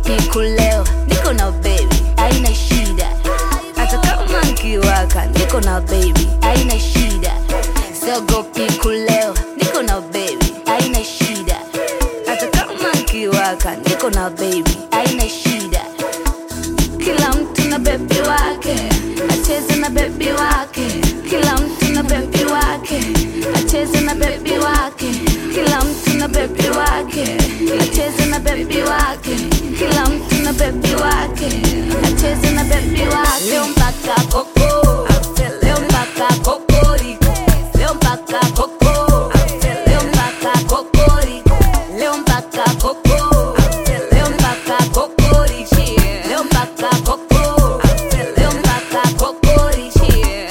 siogopi kulewa niko na baby aina shida hata kama nkiwaka niko na baby aina shida siogopi kulewa niko na baby aina shida hata kama nkiwaka niko na baby aina shida kila mtu na bebi wake acheze na bebi wake kila mtu na bebi wake acheze na bebi wake kila mtu na bebi wake acheze na bebi wake kila mtu na bebi wake acheze na bebi wake leo mpaka koko leo mpaka kokoriko leo mpaka koko leo mpaka kokoriko leo mpaka koko leo mpaka kokoriko leo mpaka koko leo mpaka kokoriko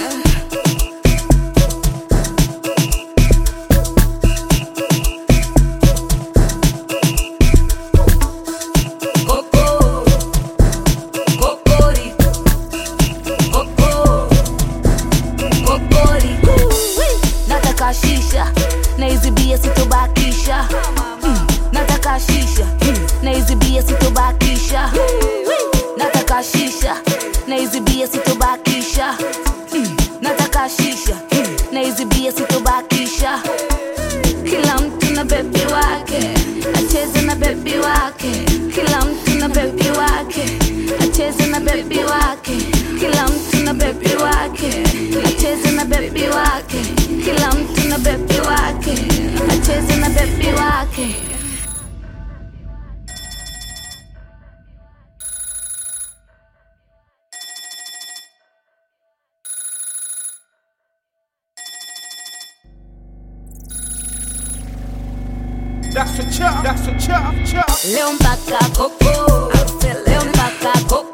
Coco, Cocori, Coco, Cocori. Nataka shisha na hizi bia sitobakisha Mm, nataka shisha na hizi bia sitobakisha nataka shisha na hizi bia sitobakisha Mm, nataka shisha na hizi bia sitobakisha kila mtu na bebi wake acheze na bebi wake kila mtu na bebi wake acheze na bebi wake kila mtu na bebi wake acheze na bebi wake kila mtu na bebi wake acheze na bebi wake That's a chop, that's a chop, chop. leo mpaka koko leo mpaka koko